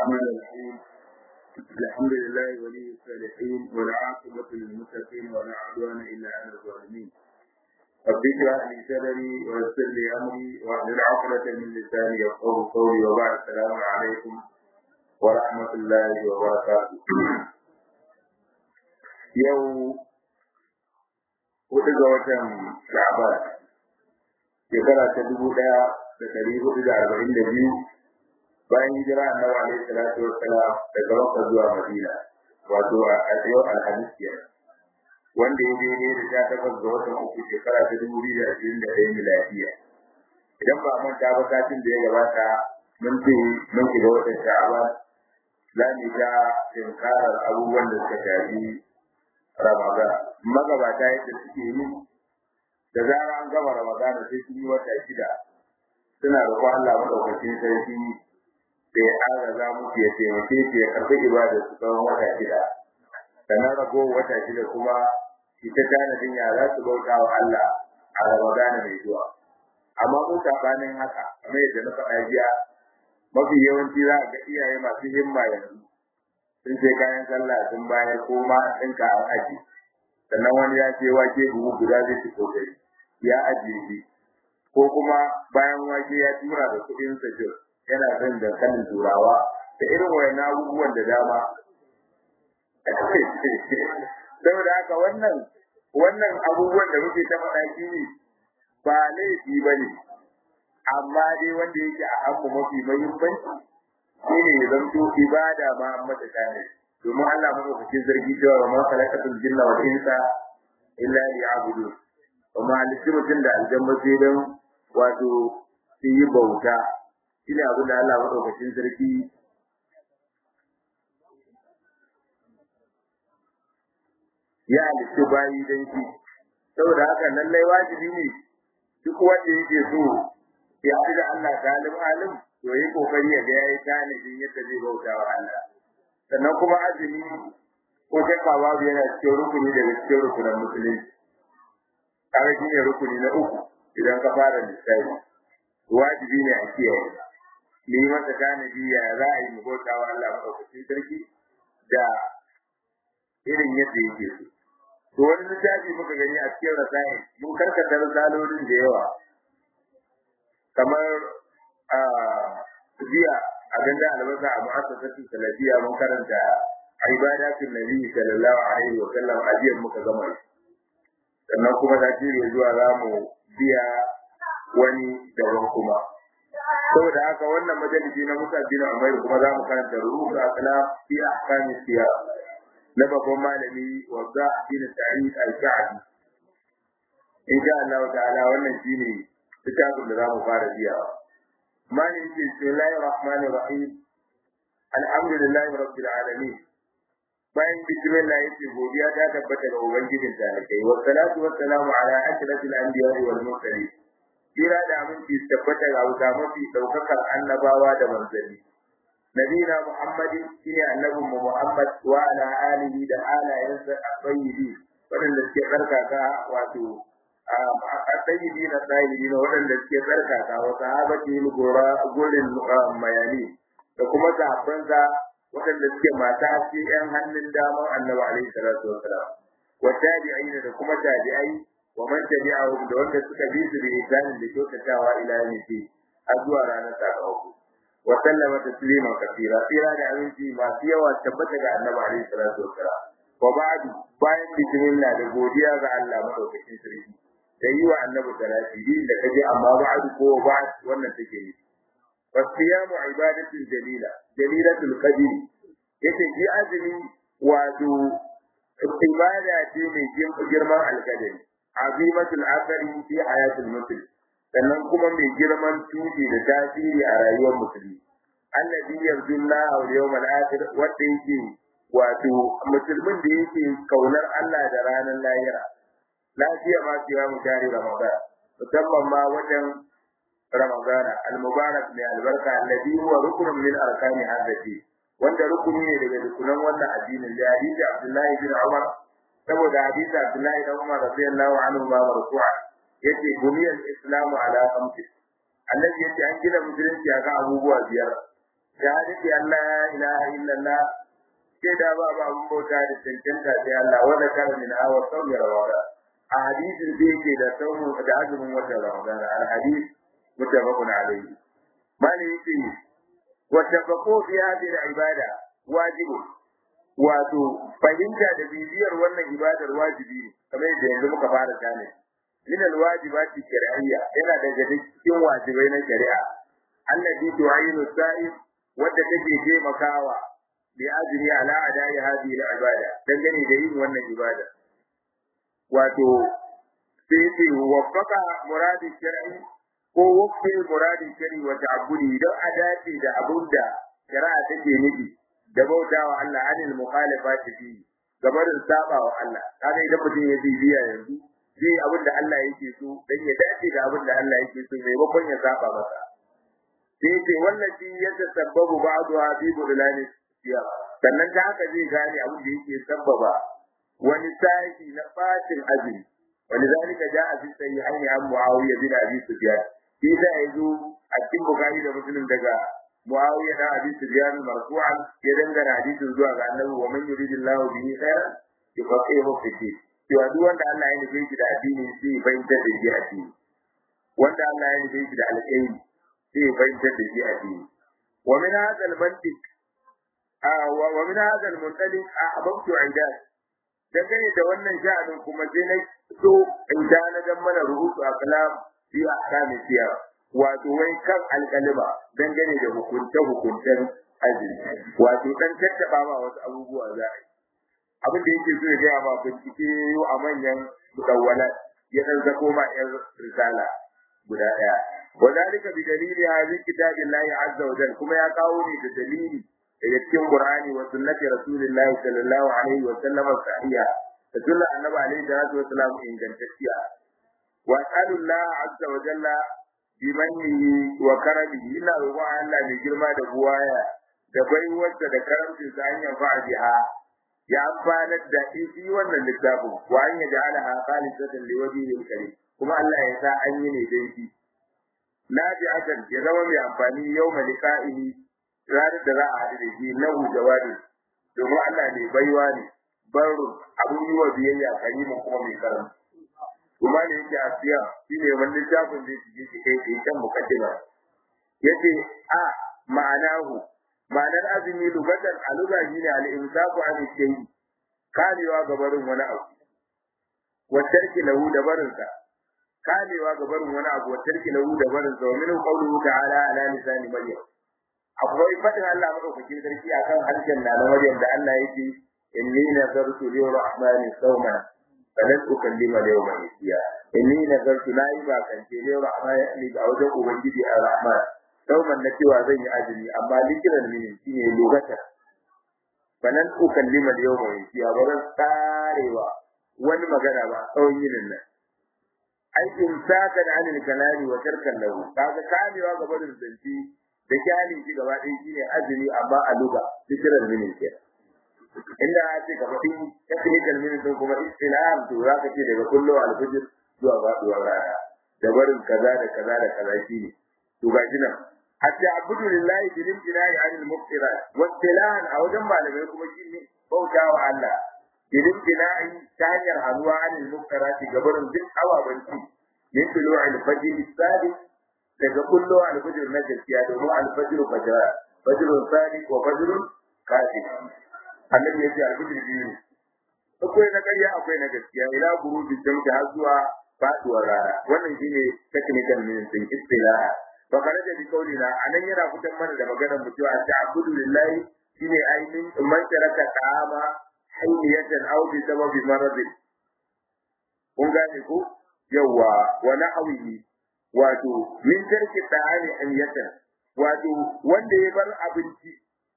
الرحمن الرحيم الحمد لله ولي الصالحين والعاقبة للمتقين ولا عدوان إلا على الظالمين رب اشرح لي صدري ويسر لي أمري واحلل عقدة من لساني يفقهوا قولي وبعد السلام عليكم ورحمة الله وبركاته يوم hudu ga watan Sha'ban shekara ta dubu ɗaya da ɗari hudu da arba'in da biyu bayan hijira annabi alaihi salatu wassalam daga Makka zuwa Madina wato a yau alhamis kenan wanda ya daidai da sha takwas ga watan uku shekara ta dubu biyu da ashirin da ɗaya miladiya idan ba manta ba satin da ya gabata mun ce mun shiga watan Sha'ban za mu ta tinkarar abubuwan da suka shafi Ramadan magabata yadda suke yi da zara an gama Ramadan sai sun yi wata shida suna roƙon Allah madaukakin sarki da ya agaza musu ya taimake su ya karɓi ibadar su tsawon wata shida sannan rago wata shida kuma shi ta tanadin ya za su bauta wa Allah a Ramadan mai zuwa amma ko sabanin haka kamar yadda na faɗa jiya mafi yawanci za a ga iyaye masu himma yanzu sun ce kayan sallah sun bayar ko ma an ɗinka an aji sannan wani ya ce wake buhu guda zai ci kokari ya ajiye shi ko kuma bayan wake ya tura da kuɗin sa jir yana son dankalin turawa da irin wayan abubuwan da dama saboda haka wannan wannan abubuwan da muke ta faɗa shi ne ba laifi ba ne amma dai wanda yake a hannu mafi muhimmanci shine ya zanto ibada ma an mata kare domin Allah madaukakin zargi cewa wa ma khalaqatul jinna wal insa illa liya'budun kuma halittu mutum da aljanna sai dan wato su yi bauta shine abin da Allah madaukakin sarki ya halittu bayi dan shi saboda haka lallai wajibi ne duk wanda yake so ya haɗu da Allah talim alim to yi kokari ya ga yayi tanadin yadda zai bauta wa Allah sannan kuma azumi ko shakka babu yana cikin rukuni daga cikin rukunan musulunci kaga shi ne rukuni na uku idan ka fara lissafi wajibi ne a kiyaye ni masa tanadi ya za a yi mu bauta wa Allah maɗaukakin sarki da irin yadda yake so to wani littafi muka gani a cikin rasayi mun karkata risalolin da yawa kamar jiya a ganda albasa a mu'assasatin salafiya mun karanta ibadatin nabi sallallahu alaihi wa sallam a jiya muka gama sannan kuma ta shirya zuwa za mu biya wani daban kuma saboda haka wannan majalisi na Musa bin Umar kuma za mu karanta ruhu akala fi ahkami siyar na babban malami wadda bin Sa'id al-Sha'bi insha Allah ta'ala wannan shine littafin da za mu fara biyawa mani yake bismillahir rahmanir rahim alhamdulillahi rabbil alamin bayan bismillah yake godiya ta tabbata ga ubangijin talakai wa salatu wa salamu ala ashrafil anbiya'i wal mursalin kira da aminci tabbata ga wuta mafi daukakar annabawa da manzanni nabina muhammadin shine annabin mu muhammad wa ala alihi da alayansa at-tayyibin wadanda suke tsarkaka wato sayyidi na sayyidi na waɗanda suke tsarkaka wa sahabati gora gurin mayani da kuma sahabbansa waɗanda suke mata haske yan hannun daman annabi alaihi salatu wassalam wa tabi'in da kuma tabi'ai wa man tabi'ahum da wanda suka bi su da ihsanin da kyautatawa ila yawmi har zuwa ranar sakamako wa sallama tasliman kathira tsira da aminci masu yawa tabbata ga annabi alaihi salatu wassalam wa ba'du bayan bismillah da godiya ga Allah madaukakin sarki da yi wa annabi salati din da kaje amma ba'd ko ba'd wannan take yi fasiyamu ibadatul jalila jalilatul qadr yake ji azumi wato ibada ce mai girman alkadari azimatul athari fi hayatul muslim sannan kuma mai girman tushi da tasiri a rayuwar musulmi alladhi yarju Allah wal yawmal akhir wanda yake wato musulmin da yake kaunar Allah da ranar lahira lafiya ma siya mu tare Ramadan musamman ma wajen Ramadan al-mubarak mai albarka alladhi huwa rukunun min arkani hadati wanda rukuni ne daga rukunan wannan addinin da hadisi Abdullahi bin Umar saboda hadisi Abdullahi bin Umar radiyallahu anhu ma marfu'a yace buniyal islamu ala khamsi annabi yace an gina musulunci akan abubuwa biyar shahadati Allah ilaha illallah sai da ba ba mun bauta da cancanta sai Allah wanda kana min awa sauri rawada a hadisin da yake da saumu da azumin wata ramadan al hadis mutafaqun alayhi bani yake wa tafaqu fi hadhihi al ibada wajibu wato fahimta da bibiyar wannan ibadar wajibi ne kamar yadda yanzu muka fara gane min al wajibati shar'iyya yana daga cikin wajibai na shari'a allati tu'ayinu sa'im wadda take taimakawa bi ajri ala adai hadhihi al ibada dangane da yin wannan ibada wato sai ce waffaka muradin shar'i ko wafi muradin shar'i wa ta'abbudi don a dace da abin da shari'a take nufi da bautawa Allah anil mukhalafati fi gabarin sabawa Allah kaga idan mutum ya bibiya yanzu zai abin da Allah yake so dan ya dace da abin da Allah yake so maimakon ya saba masa sai ce wallahi yadda sababu ba'duha fi budlani siya sannan ta haka zai gane abin da yake sababa wani sashi na fatin azumi ولذلك جاء في الصحيحين عن معاوية بن أبي سفيان في يزو أكتب بخاري ومسلم دقا معاوية بن أبي سفيان مرفوعا يدنغر حديث زوا أنه ومن يريد الله به خيرا يفقهه في الدين cewa duk wanda Allah ya nufe shi da addini sai ya fahimtar da shi addini wanda Allah ya nufe shi da alƙairi sai ya fahimtar da shi addini wa min hadha al-mantiq wa min hadha al-muntaliq ahbabtu idat dangane da wannan sha'anin kuma sai na so in dan mana rubutu a kalam fi ahkami siyar wato wai kan alkalima dangane da hukunce hukuncen azumi wato dan tattaba ma wasu abubuwa za a yi abin da yake so ya gaya ma bincike yau a manyan mudawwalat ya dan zako ma yan risala guda daya wadalika bi dalili hadhihi kitabillahi azza wa jalla kuma ya kawo ne da dalili daga cikin Qur'ani wa sunnati Rasulillahi sallallahu alaihi wa sallam sahiha da sunna annabi alaihi salatu wa salam ingantacciya wa sallallahu azza wa jalla bi mannihi wa karamihi ina roƙon Allah mai girma da buwaya da baiwarsa da karamcin sa hanyar fa'adiha ya amfanar da shi wannan littafin wa an yaj'alaha khalisatan liwajhihi al-karim kuma Allah ya sa an yi ne dai shi nafi'atan ya zama mai amfani yau malika'ihi ranar da za a haɗu da shi lahu jawabi domin Allah ne baiwa ne baro abun yi wa biyayya karimu kuma mai karam kuma ne yake asiya shi ne wannan littafin da yake shi kai kai kan mukaddima yace a ma'anahu ma'anar azumi lugatan a luga shi ne al-imsaku an shay kamewa ga barin wani abu wa tarki lahu da barinsa kamewa ga barin wani abu wa tarki lahu da barinsa wa min qawluhu ta'ala ala lisani maryam akwai fadin Allah madaukakin sarki akan harshen na Maryam da Allah yake inni nazartu lirrahmani sawma falan ukallima yawma isiya inni nazartu la yi ba kan ce lirrahmani ga wajen ubangiji ar-rahman sawman na cewa zan yi azumi amma likiran mini shine lokata falan ukallima yawma isiya ba zan tsarewa wani magana ba tsawon yinin nan ai imsakan anil kalami wa tarkan lahu kaga kamewa gaba da zance da kyali shi gaba ɗaya shine azumi amma a luga fitrar minin ke inda a ce gaba ɗin technical minin sun kuma istilaham to za ka ce daga kullo alfijir zuwa faɗuwar rana da barin kaza da kaza da kaza shine to ga shi nan hatta abudu lillahi bil imtinai anil muftirat wa istilahan a wajen malamai kuma shine bauta wa Allah bil imtinai ta hanyar hannuwa anil muftirat ga barin duk awabanci min tulu'il fajr sadiq daga kullo alfajir na gaskiya domin alfajir fajra fajrun sadiq wa fajrun kadhib annabi yace alfajir biyu akwai na ƙarya akwai na gaskiya ila gurubi jamta har zuwa faduwar rana wannan shine technical meaning din istilah fa karaja bi kaulina anan yana fitan mana da maganar mu cewa ta'budu lillahi shine ainin man taraka ta'ama hayyatan aw bi sababi maradin kun gane ko yawa wa na'awihi wato min tarki ta'ani hayyatan wato wanda ya bar abinci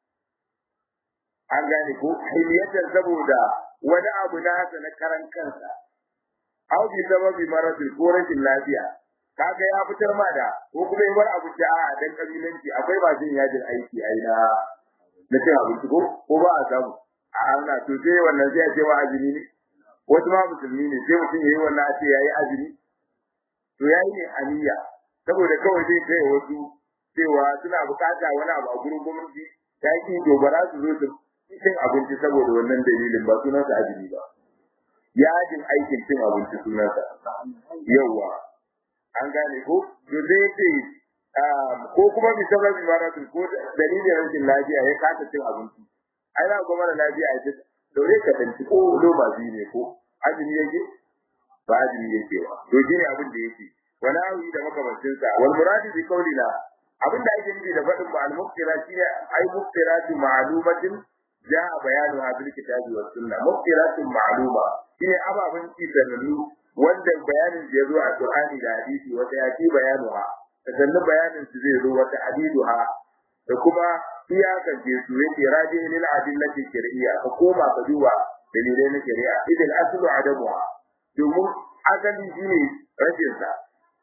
an gane ko hayyatan saboda wani abu na haka na karan kansa aw bi sababi maradin ko rashin lafiya kaga ya fitar ma da ko kuma ya bar abinci a dan kabilanci akwai ba jin yajin aiki ai na na cin abinci ko ko ba a samu a Allah to sai wannan sai a ce wa azumi ne wasu ma musulmi ne sai mutum yayi wannan a ce yayi azumi to yayi ne aniya saboda kawai zai kai wasu cewa suna bukata wani abu a gurin gwamnati ta ki to ba za su zo su cin abinci saboda wannan dalilin ba sunan sa azumi ba yajin aikin cin abinci sunan sa yawa an gane ko to zai ce ko kuma bi sabab imaratul ko dalilin rashin lafiya ya kasa cin abinci ai za ku mara lafiya a ce dore ka tanci ko loma biyu ne ko azumi yake ba azumi yake ba to shine abin da yake wala awi da makamancin sa wal muradi bi qawlina abin da ake nufi da fadin ba al muftira shine ai muftiratu ma'lumatin jaa bayanu bil kitabi was sunna muftiratu ma'luma shine ababen ci sanannu wanda bayanin da yazo a qur'ani da hadisi wata ya ci bayanu ha sannan bayanin su zai zo wata hadiduha da kuma iyakan je su yake raji lil adillati shar'iyya ka koma ka duba dalilai na shari'a idan aslu adamuha domin asali shine rashin sa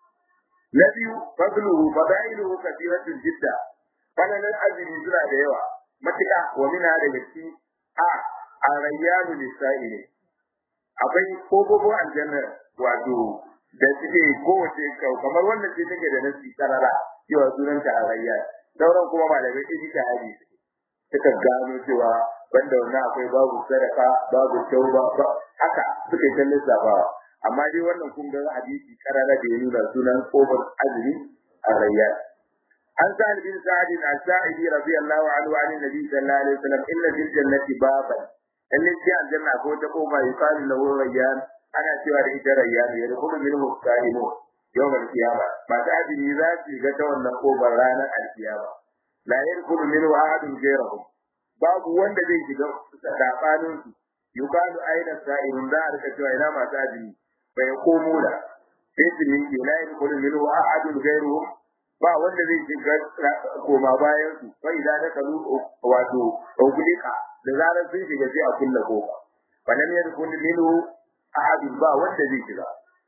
na biyu fadluhu fadailuhu kathiratun jidda falalan azumi suna da yawa matuƙa wa mina da gaske a a rayyanu lisa'ili akwai kogogo aljanna wato da suke kowace kamar wannan ce take da nasi karara cewa sunan ta rayya sauran kuma malamai ɗin ta hadi suka gano cewa banda wannan akwai babu sadaka babu tauba ba haka suka yi lissafawa amma dai wannan kun ga hadisi karara da ya nuna sunan kofar azumi a rayya an sa bin sa'id al-sa'idi radiyallahu anhu an nabi sallallahu alaihi wasallam inna fil jannati baban lalle ce aljanna ko ta kofa yuqalu lahu rayyan ana cewa da ita rayyan ya rubu minhu sa'imu yawmal qiyama ba ta azumi za su ga ta wannan kofar ranar alkiyama la yadkhulu minhu ahadun ghayruhum babu wanda zai shiga tsakanin su yuqalu aina sa'irun da aka cewa ina masu azumi bai komo da sai su miƙe la yadkhulu minhu ahadun ghayruhum ba wanda zai shiga koma bayan su fa idan da kalu wato ugulika da zarar sun shiga sai a kulle kofa fa lam yadkhul minhu ahadun ba wanda zai shiga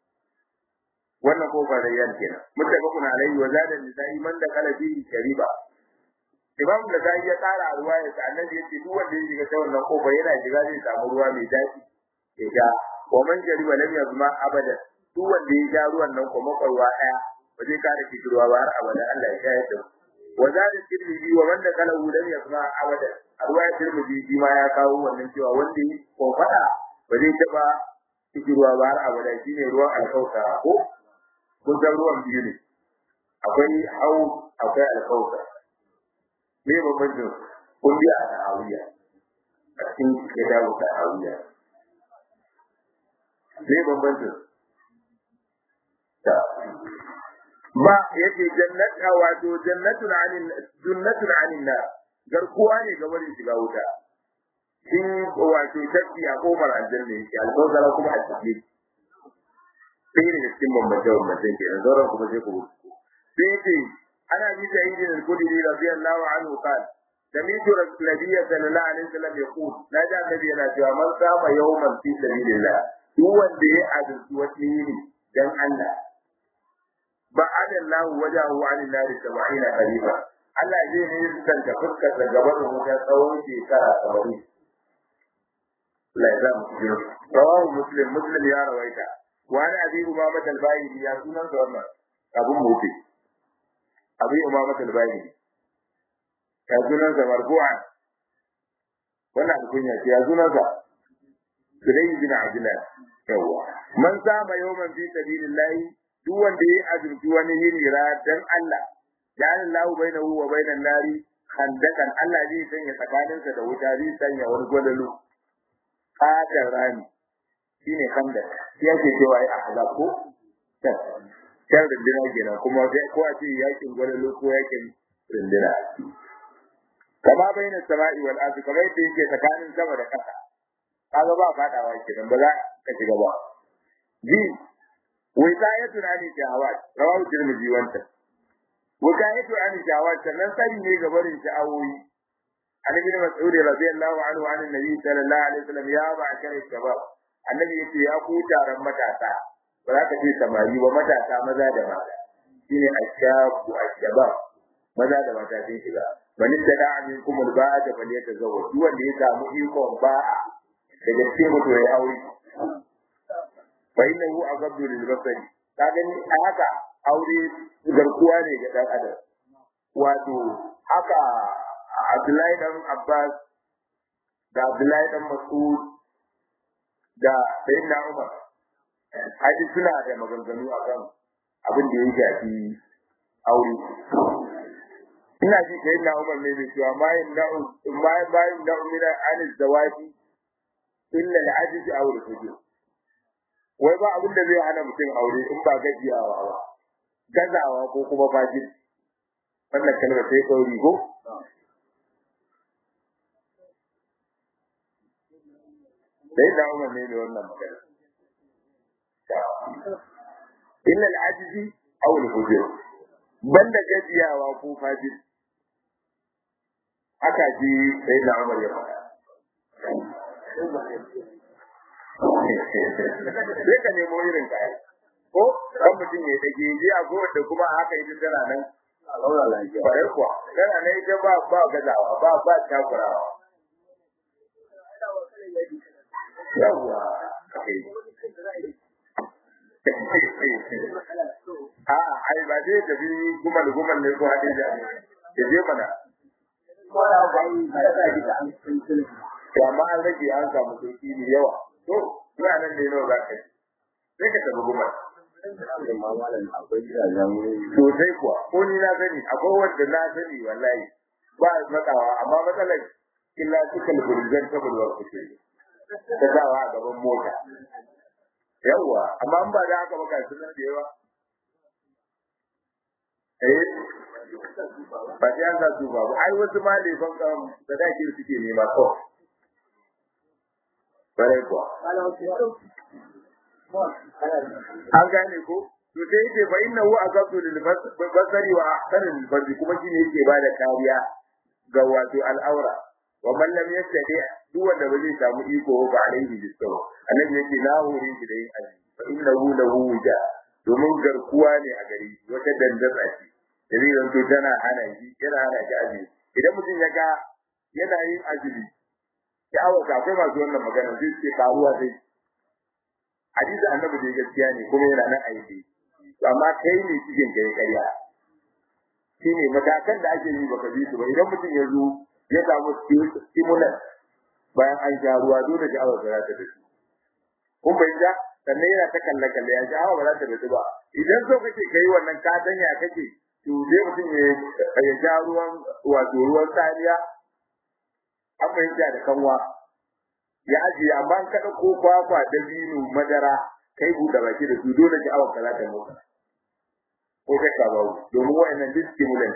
wannan kofa da yan kenan muttafaqun alaihi wa zada nisai man da kala bi shariba imam da sai ya tsara a ruwa ya annabi yace duk wanda ya shiga ta wannan kofa yana shiga zai samu ruwa mai daɗi ya sha wa man shariba lam yazma abada duk wanda ya sha ruwan nan kuma kwarwa daya ba zai kare kishirwa ba har abada Allah ya shayar da wa zada tirmidhi wa man da kala lam yazma abada a ruwa ya tirmidhi shi ma ya kawo wannan cewa wanda ya kofada ba zai taba kishirwa ba har abada shine ruwan alkauta ko kun san ruwan biyu ne akwai hau akwai alkauta me bambancin kun biya a ta'awiyya a cikin kitabu ta'awiyya me bambancin ta ba yace jannata wato jannatun anin jannatun anin nar garkuwa ne ga wani shiga wuta shi wato tafi a kofar aljanna yake alkawzara kuma a cikin sai ne cikin bambance bambancen ke nan sauran kuma sai ku sai yace ana bi da yi da kudi radiyallahu anhu qala سمعت النبي صلى الله عليه وسلم يقول لا جاء النبي أنا جاء من صام يوما في سبيل الله هو اللي أدرس وتيني دم الله بعد الله وجهه عن النار سبعين خليفة Allah zai ne san ka fuskar da gaban wuta tsawon shekara saba'in. Allah ya sa mu cikin rawahu muslim muslim ya rawaita wa ana abi umama al-bayni ya sunan da wannan abun mutu abi umama al-bayni ya sunan sa marfu'an wannan alkunya ce ya sunan sa Sulayi bin Abdullah yawa man sama yawman fi sabilillah duk wanda ya azurci wani yini dan Allah ja'ala Allahu bainahu wa bainan nari khandakan Allah zai sanya tsakaninsa da wuta zai sanya wani gwadalu fatan rami shine khandak shi yake cewa ai ahzab ko kan rindina kenan kuma ko a ce yakin gwadalu ko yakin rindina kama baina sama'i wal ardi kamar yadda yake tsakanin sama da ƙasa kaga ba fadawa kenan ba za ka shiga ba ji wisayatu ani shahawat rawahu tirmidhi wanta wisayatu ani shahawat sannan sani ne ga barin sha'awoyi an ibn mas'ud radiyallahu anhu an annabi sallallahu alaihi wasallam ya ba'kar shabab annabi yace ya ku taron matasa ba za ka ce samari ba matasa maza da mata shine ashabu ashabab maza da mata sun shiga man tada minkum al-ba'a fa liyatazawwaj duk wanda ya samu ikon ba'a daga cikin mutum ya aure fa innahu aghaddu lil basari ka gani a haka aure garkuwa ne ga dan adam wato haka Abdullahi dan Abbas da Abdullahi dan Mas'ud da Sayyidina Umar haji suna da maganganu akan abin da ya shafi aure ina ji Sayyidina Umar ne mai cewa ma yin da'u ma ma yin da'u min an zawaji illa al-ajiz aw al-fujur wai ba abin da zai hana mutum aure in ba gajiyawa ba gazawa ko kuma fajir wannan kalmar sai kauri ko sai da umar ne da wannan magana illa al-ajizi aw al-fujur banda gajiyawa ko fajir haka ji sai da umar ya faɗa sai ka nemo irin kaya ko kan mutum ya dage ji a da kuma haka ita tana nan a zaura lafiya bare kuwa tana nan ita ba ba gazawa ba ba takurawa yawwa a ai ba dai tafi gumal gumal ne ko hadin da ya je mana to amma an rage an samu sauki ne yawa to ina nan ne nawa za ka yi sai ka tafi gumal sosai kuwa ko ni na sani akwai wanda na sani wallahi ba matsawa amma matsalar illa suka luburizan ta bulwar kuke ta sawa a gaban mota yawwa amma in ba da haka ba kai sunan da yawa eh ba sai an sa su ba ai wasu ma da ban kan da dake suke nema ko bare kuwa an gane ko to sai yake fa inna hu aqadu lil basari wa ahsanu lil farji kuma shine yake bada kariya ga wato al'aura wa man lam yastadi duk wanda ba zai samu iko ba alaihi bisaw annabi yake na hore shi da yin aji fa inna hu lahu wuja domin garkuwa ne a gari wata dandatsa ce dalilin to tana hana shi yana hana shi aji idan mutum ya ga yana yin azumi ya awa akwai masu wannan magana zai ce karuwa sai hadisi annabi da gaskiya ne kuma yana nan aiki amma kai ne cikin kai ƙarya shine matakan da ake yi baka bi su ba idan mutum ya zo ya samu stimulant bayan an sha ruwa dole da awa za ta dace kun bai ja sannan yana ta kalle kalle ya sha awa ba za ta dace ba idan so kake kai wannan ka danya kake to sai mutum ya ya sha ruwan wato ruwan sariya an fahimta da kanwa ya ajiye amma an kada ko kwakwa da binu madara kai buɗe baki da su dole ki awa kaza ta motsa ko kai ka bawo domin wayannan duk stimulant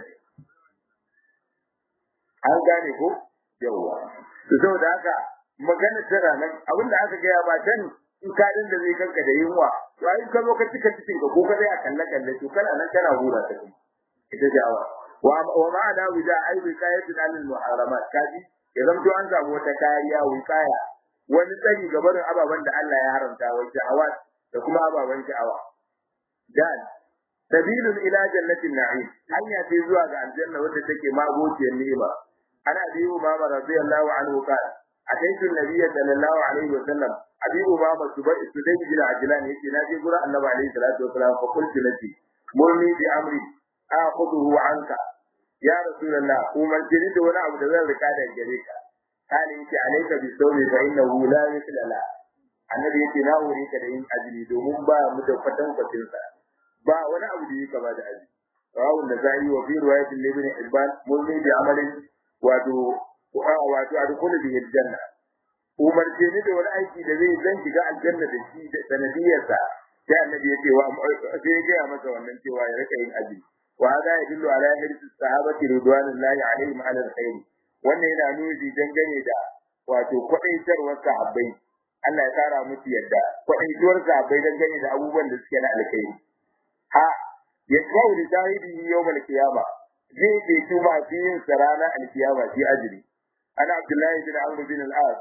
an gane ko yawa to saboda haka magana tana nan abinda aka gaya ba dan in ka din da zai kanka da yunwa to ai ka zo ka cika cikin ka ko ka dai a kalle kalle to kana nan kana hura ta kuma ita ce awa wa wa ma da wida ai wikayatun alil muharramat kaji ya zamto an samu wata kariya wikaya wani tsari ga barin ababen da Allah ya haramta wa sha'awa da kuma ababen sha'awa dan sabilun ila jannatin na'im hanya ce zuwa ga aljanna wadda take magociyar ni'ima ana abi umama radiyallahu anhu qala ataitu an-nabiy sallallahu alaihi wa sallam abi umama subai sudai bin ajlan yace na je gura annabi alaihi salatu wa salam fa qultu lati murni bi amri akhudhu anka ya rasulullah umar jini da wani abu da zan rika da gare ka kana yace alayka bi sawmi fa innahu la mithla la annabi yace na hore ka da yin azumi domin ba mu da kwatan kwatin sa ba wani abu da yake ba da azumi rawu da zai wa fi riwayatin ibn ibban mulmi bi amalin wato wato adkhulu bihi aljanna umar jini da wani aiki da zai zan shiga aljanna da shi da sanadiyarsa sai annabi yace wa sai ya ga masa wannan cewa ya rika yin azumi وهذا يدل على حرص الصحابة رضوان الله عليهم على الخير wannan yana nuni dangane da wato kwaɗaitarwar sahabbai Allah ya kara musu yadda kwaɗaituwar sahabbai dangane da abubuwan da suke na alkhairi ha ya kawo da shahidi yawm al-qiyama zai ke tuma fi yin sarana al-qiyama fi ajri ana Abdullahi bin Amr bin al-As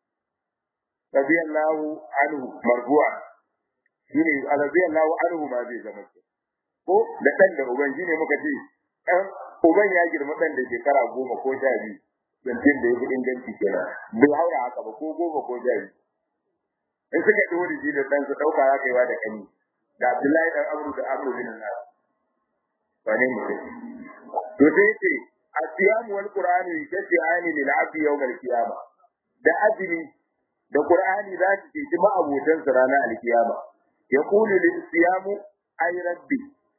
radiyallahu anhu marfu'a shine radiyallahu anhu ma zai zama ko da dan da uban shine muka ce dan uban ya girma dan da shekara goma ko sha biyu zancen da ya fi inganci kenan bai haura haka ba ko goma ko sha biyu in suka ɗori shi da ɗan su ɗauka za ka yi wa da kani da abdullahi ɗan amru da amru bin nas ba ne mutum to sai yace asiyam wal qur'an yashfi'ani lil 'abdi yawm al qiyamah da azumi da qur'ani za su ce ma abotan su ranar al qiyama yaqulu lil siyam ay rabbi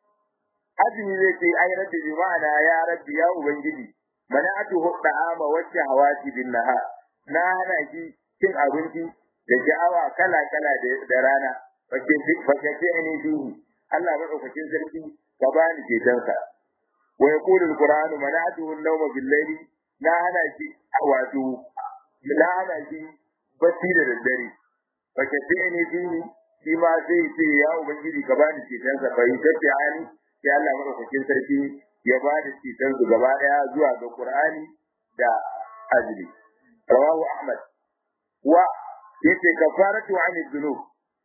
azumi zai ce ay rabbi bi ma'ana ya rabbi ya ubangiji mana'atu da'ama wa shahawati bin nahar na hana shi cin abinci da sha'awa kala kala da rana fakake ne duhu Allah madaukakin sarki ka bani cetonsa wa yaqulu alqur'anu mana'atuhu an-nawma bil-layli na hana shi wato na hana shi bacci da daddare fakake ne duhu shi ma zai ce ya ubangiji ka bani cetonsa bai tafi ani sai Allah madaukakin sarki ya ba da cetonsu gaba daya zuwa ga Qur'ani da azumi rawahu Ahmad wa yace kafaratu an dhunub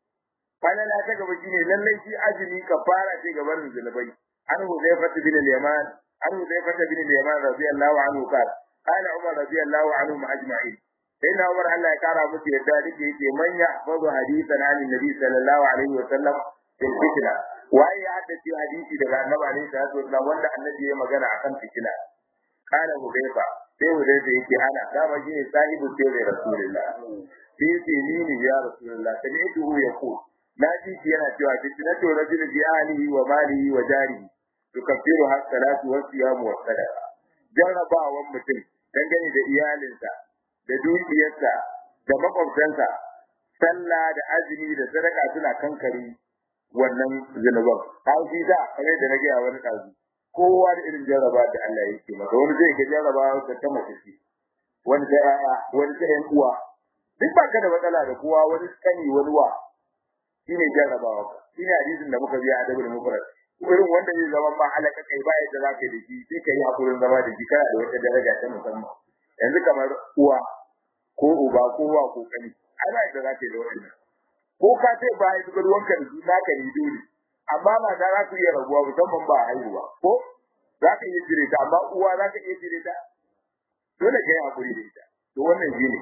falala ta gaba shine lallai shi azumi kafara ce ga barin zunubai an huzaifa bin al-yaman an huzaifa bin al-yaman radiyallahu anhu qala qala umar radiyallahu anhu ajma'in sai na umar Allah ya kara musu yadda dake yake man yahfazu hadithan an nabi sallallahu alaihi wa sallam fil fitna waye ya haddace hadisi daga annabi alaihi salatu wasallam wanda annabi ya magana akan fitina qala huzaifa sai huzaifa yake ana dama shine sahibu sirri rasulullah sai ce ni ne ya rasulullah sami'tuhu yaqul na ji shi yana cewa fitnatu rajul bi ahlihi wa malihi wa jarihi tukaffiru has salatu wa siyam wa sadaqa jarrabawan mutum dangane da iyalinsa da dukiyarsa da makwabtansa sallah da azumi da sadaka suna kankare wannan zunuban har shi da kare da rage a wani kazu kowa da irin jarraba da Allah yake masa wani zai ga jarraba da ta mace wani da yaya wani da yan uwa duk ba ka da matsala da kowa wani kani wani wa shine jarrabawa shine hadisin da muka biya a dabul mufrad irin wanda zai zama ma halaka kai ba yadda zaka yi da shi sai kai hakurin zama da shi kana da wata daraja ta musamman yanzu kamar uwa ko uba ko wa ko kani ai ba yadda zaka yi da wannan ko ka ce ba yi duk ruwanka da su naka ne dole amma ba za ka iya rabuwa musamman ba haihuwa ko za ka iya jire ta amma uwa za ka iya jire ta dole ka yi hakuri da ita to wannan shine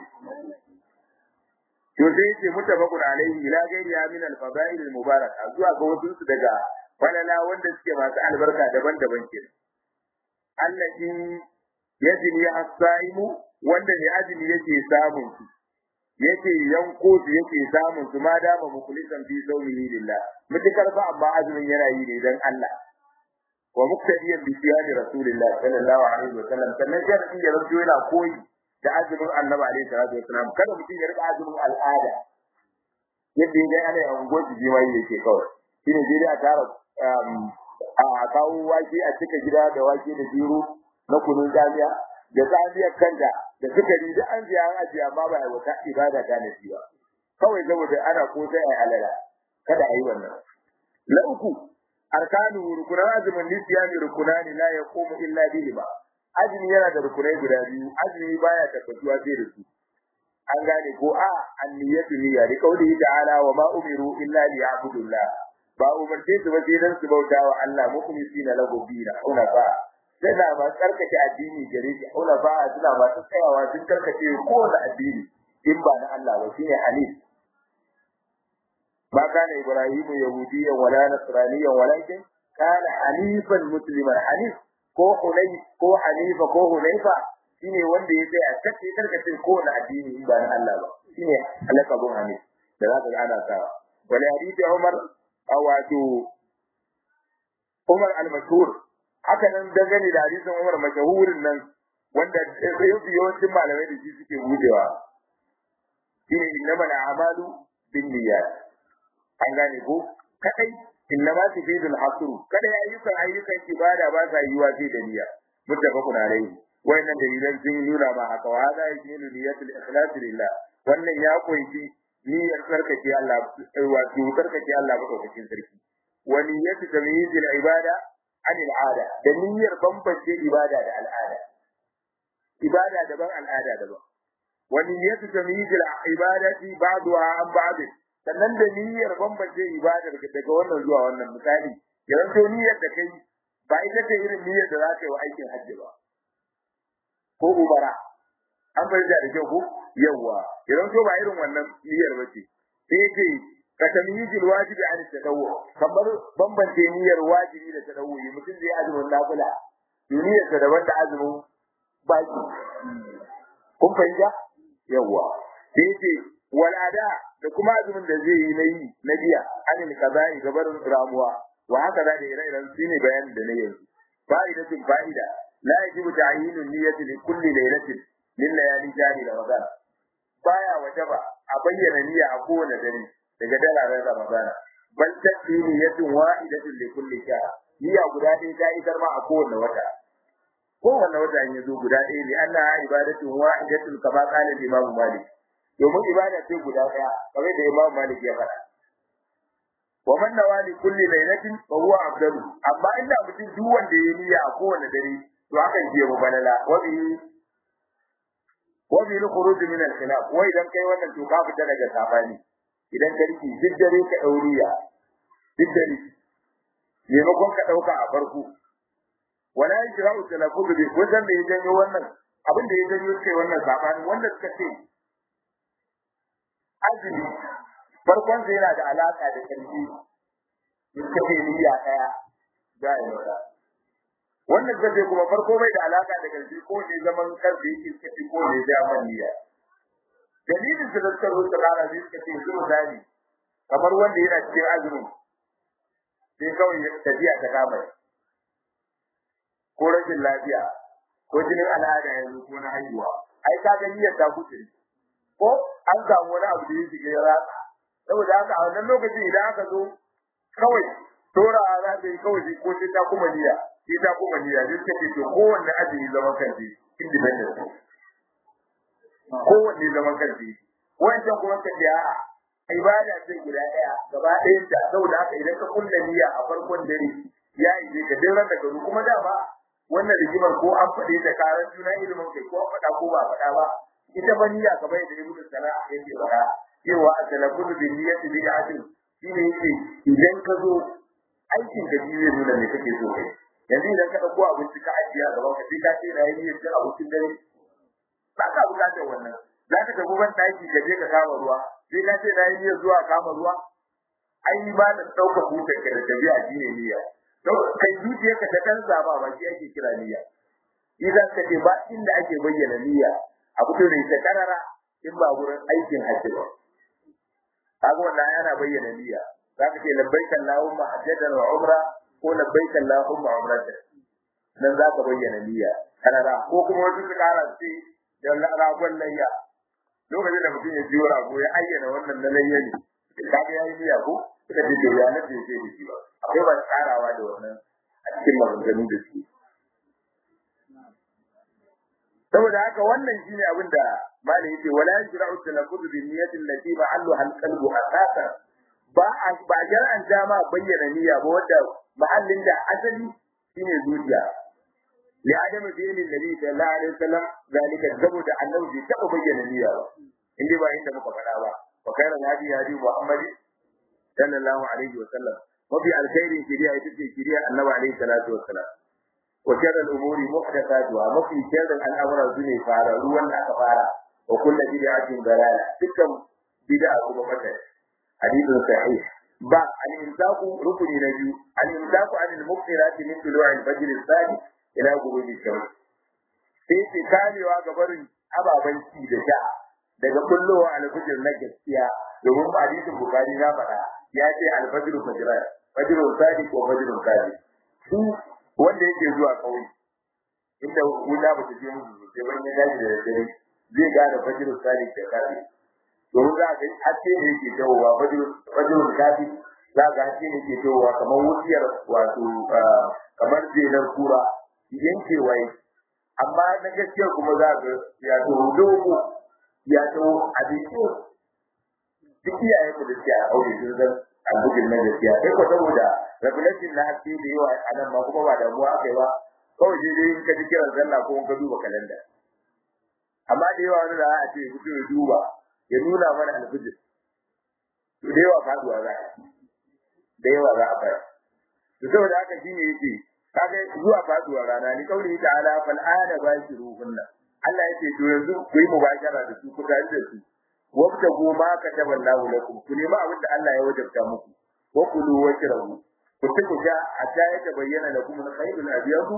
to sai yace mutabaqun alaihi ila ghairiha min al-fadail al-mubaraka zuwa ga wasu su daga falala wanda suke masu albarka daban-daban ke allati yajni as-saimu wanda ne ajini yake samun su yake yanko su yake samun su ma dama mukhlisan fi sawmihi lillah mutakar ba amma azumin yana yi ne dan Allah wa muktadiyan bi siyami rasulillah sallallahu alaihi wa sallam sannan sharadin ya rabu yana koyi da azumin annabi alaihi salatu wasalam kada mutum ya rika azumin al'ada yadda ya ga ana yawan gwaji jima'i yake kawai shine dai a tara a kawo wake a cika gida da wake da biro na kunun jami'a da tsamiyar kanta da sukari da an biya an ajiye amma ba a wata ibada ta na ba kawai saboda ana ko sai a alala kada a yi wannan na uku arkanu rukunan azumin nisiyami rukunani la yaqumu illa bihi ba azumi yana da rukunai guda biyu azumi baya tabbatuwa sai da su an gane ko a anniyatu niyya da kauli ta'ala wa ma umiru illa liya'budullah ba umarce su ba sai dan su bauta wa Allah mukhlisina lahu dina una ba suna ma karkace addini gare shi una ba suna ma tsayawa sun karkace kowane addini in ba na Allah ba shine hanif ba kana ibrahimu yahudiyyan wala nasraniyyan walakin kana hanifan musliman hanif ko hunay ko hanifa ko hunayfa shine wanda ya tsaya kace karkace kowane addini in ba na Allah ba shine alakabun hanif da zaka ga ana sawa wala hadisi Umar wato Umar al-Mashhur haka nan dangane da hadisin Umar mashahurin nan wanda yawancin malamai da shi suke gudewa shine innamal a'malu binniyat an gane ko kadai innama tufidul hasr kada ayyukan ayyukan ibada ba sa yiwa sai da niyya muttafaqun alayhi wayannan dalilan sun nuna ma haka wa hada yashmilu niyyatul ikhlas lillah wannan ya kunshi niyyar tsarkake Allah wato tsarkake Allah madaukakin sarki wa niyyatu tamyizil ibada an al'ada da niyyar bambance ibada da al'ada ibada daban al'ada daban wa niyyatu tamyizil ibadati ba'daha an ba'd sannan da niyyar bambance ibada daga wannan zuwa wannan misali yawan to niyyar da kai ba ita ce irin niyyar da za ka yi wa aikin hajji ba ko umara an bar da kyau ko yawa idan to ba irin wannan niyyar ba ce sai yake ka tamyizil wajibi an tadawwu kamar bambance niyyar wajibi da tadawwu mutum zai azumin nafila duniyarsa daban da azumin baki kun fahimta yawwa sai ce wal ada da kuma azumin da zai yi na yi na biya anil kaza'i gabar ramuwa wa haka da da ire-iren su ne bayanin da na yanzu fa'idatin fa'ida la yajibu ta'yinu niyyati li kulli laylatin min layali jari ramadan baya wajaba a bayyana niyya a kowane dare daga dararen ramadana bal tafi niyyatin wahidatin li kulli shahr niyya guda ɗaya ta isar ma a kowane wata kowane wata ya zo guda ɗaya ne anna ibadatun wahidatun kama qala imam malik domin ibada ce guda ɗaya kamar da imam malik ya faɗa wa man nawali kulli lailatin fa huwa afdalu amma inda mutum duk wanda ya niyya a kowane dare to hakan ke mu balala wa bi wa bi al-khuruj min al-khilaf wa idan kai wannan to ka fita daga sabani idan ka riki duk dare ka dauriya duk dare maimakon ka dauka a farko wala yajra'u talaffuz bi wajen da ya janyo wannan abin da ya janyo kai wannan sabani wanda suka ce azumi farkon sai yana da alaka da karfi suka ce niyya daya da ya wannan zai kuma farko bai da alaka da karfi ko ne zaman karfi yake suka ko ne da niyya dalilin da suka rubuta rana ne suka ce su misali kamar wanda yana cikin azumin sai kawai tafiya ta kama ko rashin lafiya ko jinin al'ada yanzu ko na haihuwa ai ka ga niyyar ta kuce ko an samu wani abu da ya shiga ya ratsa saboda haka a wannan lokacin idan aka zo kawai tora za ta yi kawai ko sai ta kuma niyya sai ta kuma niyya sai suka ce to kowanne azumi zaman kanshi independent kowanne zaman kanshi wancan kuma ka ce a'a ibada ce guda ɗaya gaba ɗayan ta saboda haka idan ka kulla niyya a farkon dare ya yi ka dai ran da garu kuma dama wannan rigimar ko an faɗe ta karan juna ilimin kai ko an faɗa ko ba a faɗa ba ita ba niyya kamar yadda ibnu sana'a yake faɗa cewa a talaffuz bi niyyati bid'atin shine yake idan ka zo aikin da zai nuna me kake so kai yanzu idan ka dauko abinci ka ajiye a gaban ka sai ka ce rayi niyyar cin abincin dare ba ka bukatar wannan za ka tafi ban daki ka je ka kama ruwa sai ka ce rayi niyyar zuwa kama ruwa ai ba da dauka hutun ka da tabi'a shine niyya kai zuciyarka ta dan zaba ba shi ake kira niyya idan ka ce ba inda ake bayyana niyya a fito da ita karara in ba gurin aikin hajji ba kaga wannan yana bayyana niyya zaka ce labbaik allahumma hajjatan wa umra ko labbaik allahumma umratan nan zaka bayyana niyya karara ko kuma wasu su kara ce da ragon layya lokacin da mutum ya ji rago ya ayyana wannan na layya ne kaga yayi niyya ko suka ce to ya nace ce da shi ba akwai ba tsarawa da wannan a cikin maganganu da su saboda haka wannan shine abin da malai yake wala yajra'u talaffuz bi niyyati allati ma'alluha al-qalbu asasa ba a ba jar'an dama bayyana niyya ba wanda mahallin da asali shine zuciya li adami dini nabi sallallahu alaihi wasallam zalika saboda annabi bai taba bayyana niyya ba inda ba inda muka faɗa ba wa khairan hadi hadi muhammad sallallahu alaihi wasallam mafi alkhairin shiriya ita ce shiriya annabi alaihi salatu wassalam وشر الأمور محدثاتها وفي شر الأمر الدنيا فارا روان أكفارا وكل بدعة ضلالة تلك بدعة كما حديث صحيح با الإمساك ركن نجو الإمساك عن المغفرات من طلوع الفجر الثاني إلى غروب الشمس sai ce kamewa ga barin ababen ci da sha daga kullowa alfajir na gaskiya domin hadisin bukari na faɗa ya ce alfajir fajiran fajirun sadiq wa fajirun kadib su wanda yake zuwa kauye inda wuta ba ta je musu sosai ban ya dace da dare zai gane fajirun sadiq da kadib domin za ga haske ne yake dawowa fajirun kadib za ga haske ne yake dawowa kamar wuciyar wato kamar jelar kura yankewa amma na gaskiya kuma za ga ya to dogo ya to a dake duk iyayen da suke a aure sun san albugin na gaskiya sai ko saboda revelation na haske da yawa a nan ma kuma ba damuwa aka yi ba kawai sai dai in ka ji kiran sallah ko in ka duba kalanda amma da yawa wani da a ce mutum ya duba ya nuna mana alfijir to da yawa faduwa za a da yawa za a fara to saboda haka shine yake kaga zuwa faduwa rana ni kauli ta'ala fal ana bashiruhunna Allah yake to yanzu ku yi mubashara da su ku tare da su wabta goma ka taban lahu lakum ku nemi abin da Allah ya wajabta muku wa kulu washrabu ku ci ku sha hatta ya tabayyana lakum al-khayr al-abyad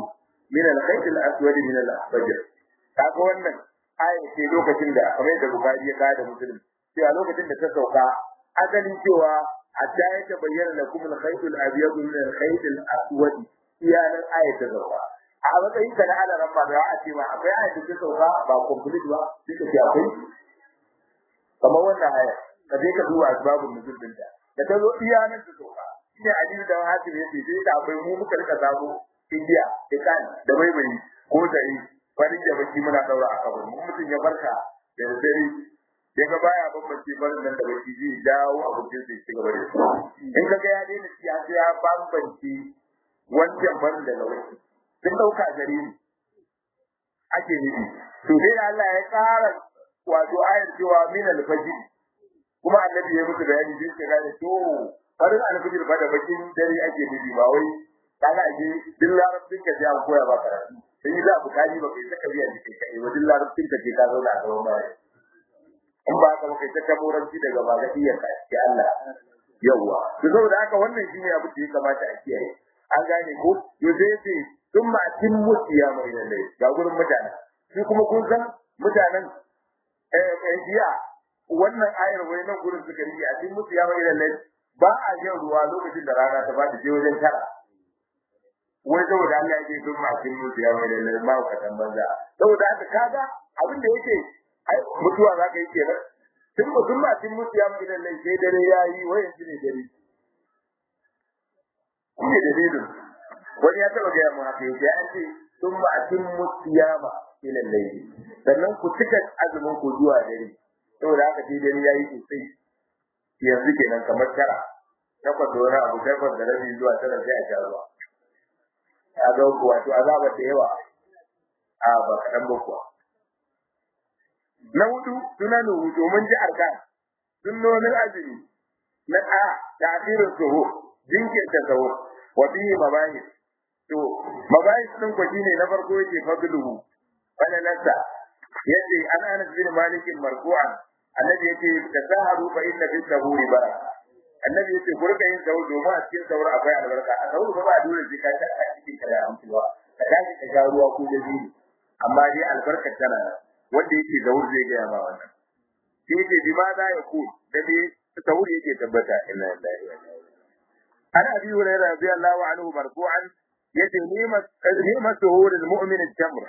min al-khayt al-aswad min al-fajr kaga wannan aya ce lokacin da kamar da Bukhari ya kada Muslim cewa lokacin da ta sauka asalin cewa hatta ya tabayyana lakum al-khayt al-abyad min al-khayt al-aswad iyanan aya ta sauka a matsayin ka na ala rabba da a ce ma akwai aya da ta sauka ba complete ba duka ce akwai kamar wannan aya ka je ka duba asbabun nuzul din ta da ta zo iyanan ta sauka shine hadisi da hakim yace sai da akwai mu muka rika sabo indiya da kan da baibai ko dare farin da baki muna daura a kabari mun mutun ya barka da dare daga baya bambance barin nan da baki zai dawo abokin sai ci gaba da shi in ka ga ya daina shi sai ya bambance wancan barin da baki sun dauka gare ni ake nufi to dai Allah ya tsara wato ayar cewa min al-fajr kuma annabi ya musu bayani sai ka gane to farin al-fajr ba da bakin dare ake nufi ba wai kaga ake din larabcin ka ja koya ba karatu sai za ku kaji ba kai saka biya jikin ka eh wajen larabcin ka ke ka zauna a gaban baya in ba ka kai ta kamoranci daga ba ga iya ka ke Allah yawa to saboda haka wannan shine abu da ya kamata a kiyaye an gane ko to sai ce sun ma tin musiya mai lalle ga gurin mutane shi kuma kun san mutanen eh eh jiya wannan ayar wai nan gurin suka yi a tin musiya mai lalle ba a yin ruwa lokacin da rana ta fadi je wajen tara wai saboda Allah yake sun ma tin musiya mai lalle ma ka banza saboda haka kaga abin da yake ai mutuwa za ka yi kenan tun mutum ba tun mutu ya mai lallai sai dare ya yi wai yanzu ne dare shi ne dalilin wani ya taba gaya mu haka yau ya ce tun ba tun mutu ya ma mai lallai sannan ku cika azumin ku zuwa dare saboda haka sai dare ya yi sosai yanzu kenan kamar tara takwas da wani abu takwas da rabi zuwa tara sai a sha ruwa ya ga wato azaba da yawa a ba kaɗan ba kuwa na hudu sunanu domin ji arkan sunnonin azumi na a ta'khirus suhur jinkirta sahur wa bihi mabahis to mabahis din ko shine na farko yake fadluhu wala nasa yace an anas bin malik marfu'an annabi yace tasaharu fa inna fi sahuri baraka annabi yace ku rika yin sahur domin a cikin sahur akwai albarka a sahur ba ba dole sai ka ta a cikin kada amsuwa ka tashi ka sha ruwa ko da amma dai albarkar tana nan wanda yake zaur zai gaya ma wannan shi yake bi ma za ya ku da dai zaur yake tabbata inna lillahi wa inna ilaihi ana abi hurairah radiyallahu anhu marfu'an yace ni'mat ni'mat zuhurul mu'min al-jamr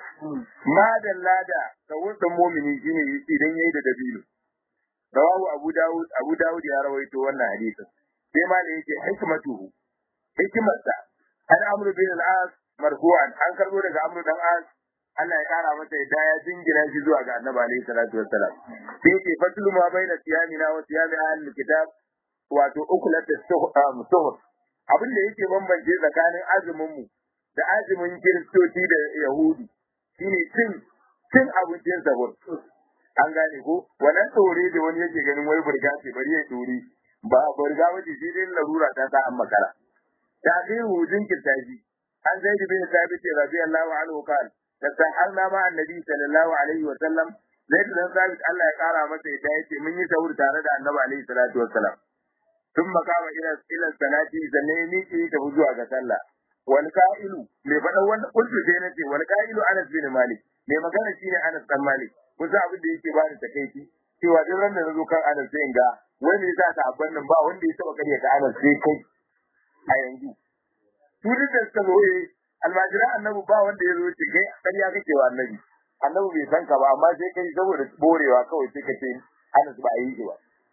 ma dallada zaur da mu'mini shine idan yayi da dabino rawahu abu daud abu daud ya rawaito wannan hadisin sai ma da yake hikmatuhu hikmarsa an amru bin al-as marfu'an an karbo daga amru dan as Allah ya kara masa yadda ya jingina shi zuwa ga Annabi alaihi salatu wassalam sai yake fatlu ma baina siyamina wa siyami ahlul kitab wato ukulat suhur abin da yake bambance tsakanin azumin mu da azumin kiristoci da yahudi shine cin cin abincin sahur an gane ko wannan tsore da wani yake ganin wai burga ce bari ya tsori ba burga wace sai dai larura ta sa an makara ta kai hujin kirtaji an zai bin sabit radiyallahu anhu qala tasahalna ma annabi sallallahu alaihi wa sallam zai dan sabit Allah ya kara masa yadda yace mun yi sahur tare da annabi alaihi salatu wassalam tun makama ila ila salati zanne ni ke ta zuwa ga sallah wal qa'ilu me faɗa wannan kuntu sai nace wal qa'ilu Anas bin Malik me magana shine Anas dan Malik kusa abin da yake bani takeici cewa duk ran da nazo kan Anas sai in ga wani yasa ta abban nan ba wanda ya taba kare ka Anas sai kai a yanzu su duk da suka zo eh almajira annabi ba wanda ya zo ce kai ƙarya kake wa annabi annabi bai san ka ba amma sai kai saboda borewa kawai sai ka ce Anas ba a yi shi ba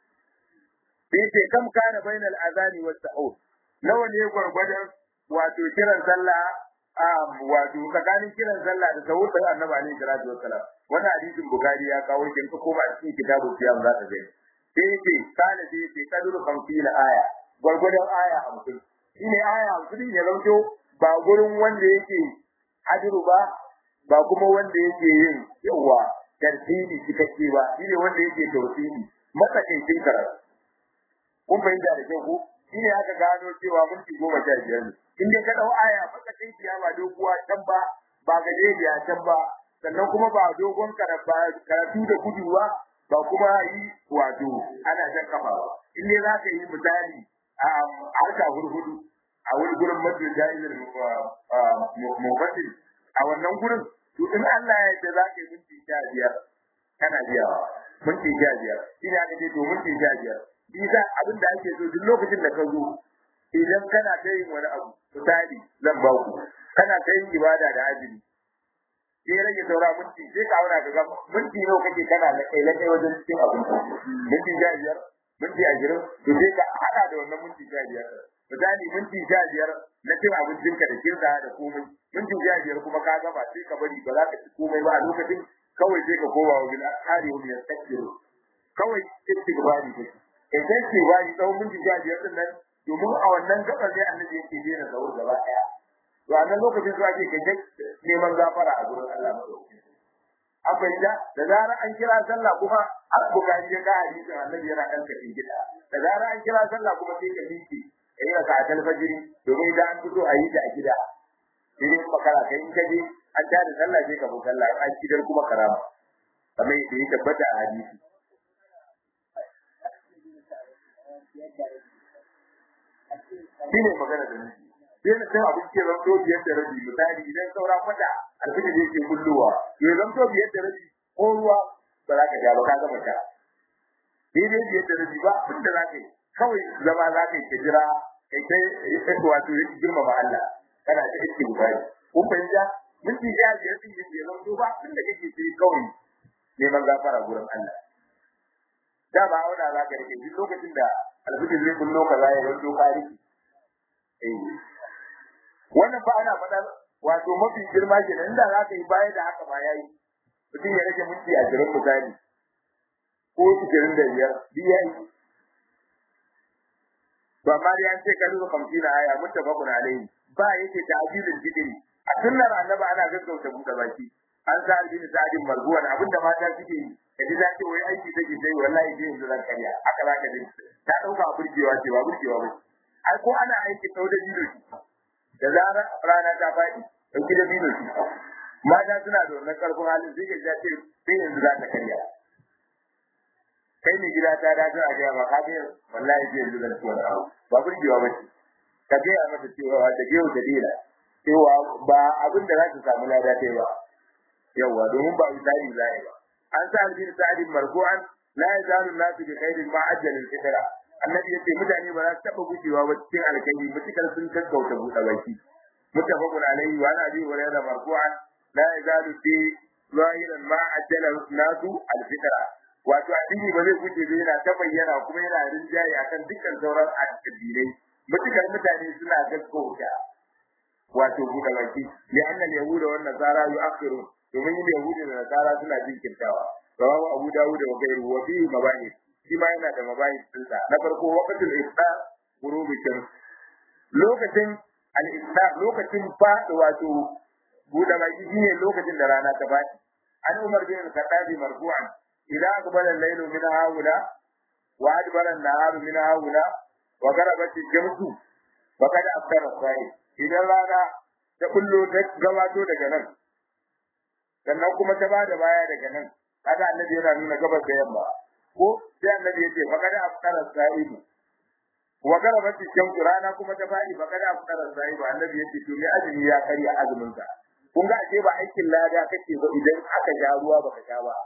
sai ce kam kana bainal azani was sahur nawa ne gwargwadon wato kiran sallah wato tsakanin kiran sallah da sahur da annabi alaihi salatu wassalam wannan hadisin bukari ya kawo shi ko ba cikin kitabu siyam za ka gani sai ce kana sai ce kaduru 50 aya gwargwadon aya 50 shine aya 50 ne zanto ba gurin wanda yake hadiru ba ba kuma wanda yake yin yawa tartibi cikakke ba shine wanda yake tawsili matsakaicin karatu kun fahimta da kyau ko shine aka gano cewa minti goma sha biyar ne in dai ka dau aya matsakaiciya ba doguwa can ba ba gajeriya can ba sannan kuma ba dogon karatu da gudu ba ba kuma yi wato ana jan kafa ba in dai za ka yi misali a harka hurhudu a wani gurin mafi jahilin mubatin a wannan gurin to in Allah ya yarda za ka yi minti sha biyar kana biyawa minti sha biyar shi ne aka ce to minti sha biyar bisa abin da ake so duk lokacin da ka zo idan kana ta yin wani abu misali zan ba ku kana ta yin ibada da azumi sai rage saura minti sai ka aura ka ga minti nawa kake kana da kai kai wajen cikin abin minti sha biyar minti ashirin to sai ka hada da wannan minti sha biyar misali minti sha biyar na cin abincinka da kirka da komai minti sha biyar kuma ka gama sai ka bari ba za ka ci komai ba a lokacin kawai sai ka koma wa bila hari wa min takbiru kawai istighfari kake idan ce ba ni tsawon minti sha biyar din nan domin a wannan gabar ne annabi yake daina zaur gaba daya to a nan lokacin zuwa ke kai neman gafara a gurin Allah madaukakin an fahimta da zarar an kira sallah kuma an bukari ya ga hadisin annabi yana ɗan kafin gida da zarar an kira sallah kuma sai ka miƙe kai raka a talfajiri domin idan an fito a yi ta a gida idan makara kai in kaje an tada sallah sai ka bi sallah an kidar kuma karama kamar yadda ya tabbata a hadisi shi ne magana da nufi sai na sai abin ke zanto biyar da rabi misali idan saura kwata alfini da yake kulluwa ya zanto biyar da rabi ko ruwa ba za ka sha ba ka gama sha daidai biyar da rabi ba abin da za ka yi kawai zama za ka yi ka jira kai kai wato girmama Allah kana ta iske bukari kun fahimta minti sha biyar din yake zanto ba abin da kake sai kawai neman gafara gurin Allah da ba auna za ka rike duk lokacin da alfijir zai kullo ka za ya zanto ka rike wannan fa ana faɗa wato mafi girma ke nan da za ka yi baya da haka ma yayi mutum ya rage minti ashirin misali ko ashirin da biyar duk yayi to amma dai an ce ka duba kamfina aya muttafaqun alayhi ba yake ta'jilul bidri a sunnar annabi ana gaggauta buɗe baki an sa albin sa'adin marbuwan abinda mata suke yi kaji za ce wai aiki take sai wallahi sai yanzu zan karya haka za ka ji ta dauka burgewa ce ba burgewa ba ai ko ana aiki sau da bido shi da zarar rana ta faɗi dauki da bido shi mata suna da wannan karfin halin sai ka ce sai yanzu za ta karya kai ne gida ta dace a gaya ma ka ga wallahi sai yanzu zan ci wani abu ba burgewa ba ce ka gaya mata cewa da gewu da dila cewa ba abin da za ta samu lada ta ba yawa domin ba misali zai ba an sa albin sa'adin marfu'an la yazalu nasu bi khairin ma ajjal al-fitra annabi yace mutane ba za su taba gujewa ba cikin alkhairi mutukar sun gaggauta buɗe baki muttafaqun alayhi wa abi hurairah marfu'an la yazalu fi zahiran ma ajjala nasu al-fitra wato addini ba zai guje ba yana ta bayyana kuma yana rinjaye akan dukkan sauran addinai mutukar mutane suna gaggauta wato buɗe baki li annal yahuda wan nasara yu'akhirun domin yin yahudi da nasara suna jinkirtawa rawahu abu dawud da gairu wa fi mabani shi ma yana da mabani dinsa na farko waqtul iftar ghurubi shams lokacin al iftar lokacin fadi wato buɗe baki shine lokacin da rana ta fadi an umar bin al-khattab marfu'an idza aqbala al-laylu min haula wa adbara an-naharu min haula wa gharabat ash-shamsu faqad aftara as-sa'id idan rana ta kullo ta gabato daga nan sannan kuma ta ba da baya daga nan kaga annabi yana nuna gabas da yamma ko sai annabi yace fa kada afkara sa'idu wa garabat shamsu rana kuma ta fadi fa kada afkara sa'idu annabi yace to me azumi ya karya azumin sa kun ga ashe ba aikin lada kake ba idan aka ja ruwa baka sha ba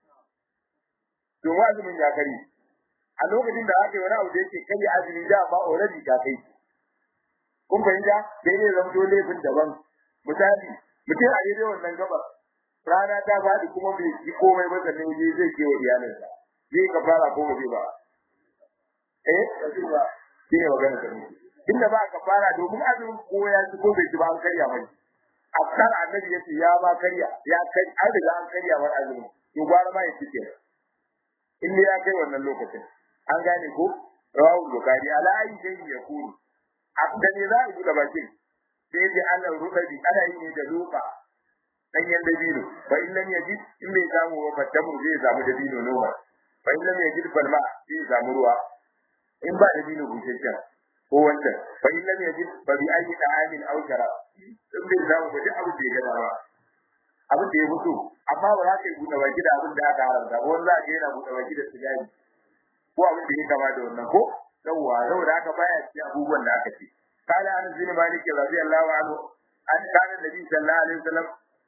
to azumin ya kari a lokacin da aka yi wani abu da yake karya azumi da ba already ka kai kun fahimta sai ne zama dole laifin daban misali mutum a daidai wannan gabar rana ta faɗi kuma bai yi komai ba sannan yaje zai ke wa iyalinsa zai ka fara ko ba zai ba eh shi ne magana ta mutu inda ba ka fara domin azumin ko ya ci ko bai ci ba an karya mai afkar annabi yace ya ba karya ya kai an riga an karya wa azumin to gwara ma ya cike in ne ya kai wannan lokacin an gane ko rawu bukari ala ayi dai ya kuru da ne za a buɗe bakin sai dai ana rudabi ana yi ne da luka danyen dabino fa in lam yajid in bai samu ba fatamu zai samu dabino noma fa in lam yajid falma zai samu ruwa in ba dabino bushashen ko wancan fa in lam yajid fa bi ayi ta'amin aw sharab in bai samu ba duk abin da ya gada ba abin da ya fito amma ba za ka yi buɗe baki da abin da aka haramta ba wanda za ka yana buɗe baki da sigari ko abin da ya kama da wannan ko yawwa saboda haka baya ci abubuwan da aka ce قال عن ابن مالك رضي الله عنه أن كان النبي صلى الله عليه وسلم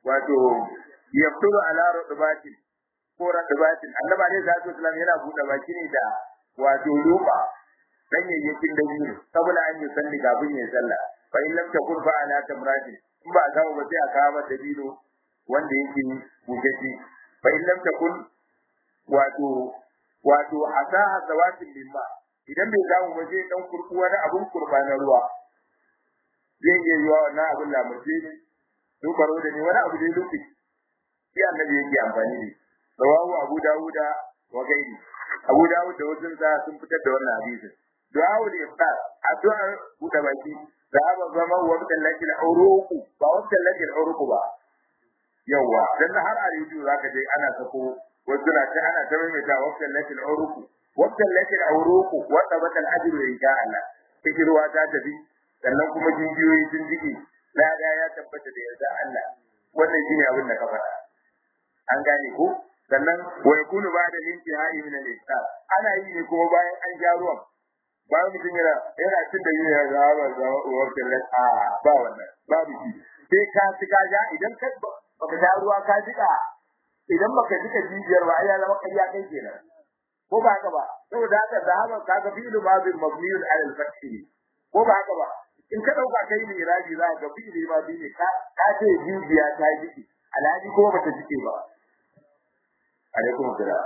wato yafturu ala rubatin ko rubatin annaba ne zatu islam yana buɗe baki ne da wato ruba ganyayyakin da biyu saboda an yi salli kafin ya sallah fa in lam takun fa ala tamrati in ba a samu ba sai a kawo dabino wanda yake bugaji fa in lam takun wato wato asaha zawatin limma idan bai samu ba sai dan kurku wani abun kurba na ruwa zai iya yiwa wannan abun lamurje ne dubaro da ne wani abu da lufi shi annabi yake amfani da rawahu abu dawuda wa gairi abu dawud da wasu sa sun fitar da wannan hadisin du'a ul iftar addu'a buɗe baki ذهب الظما وابتلت العروق ba wabtalat العروق ba yawa dan har a rediyo zaka je ana sako wasu na ta ana ta mai wabtalat العروق wabtalat العروق wa tabata al-ajru insha Allah fikirwa ta tafi sannan kuma jinjiyoyi sun jike lada ya tabbata da yarda Allah wannan shine abin da ka faɗa an gane ko sannan wa yakunu ba'da intihai min al-iftar ana yi ne kuma bayan an ja ruwan bayan mutum yana yana cin da yin ya zama zama uwar tallan a ba wannan babu shi sai ka ci ka ja idan ka baka sha ruwa ka jika idan baka jika jijiyar ba ai ya zama kariya kai kenan ko ba haka ba saboda haka zahaba kaga fi'lu madin mabniun ala al-fath ko ba haka ba in ka dauka kai ne iraji za ka fi'li madin ne ka ka ce jijiya ta jiki alhaji ko bata jike ba alaikum salam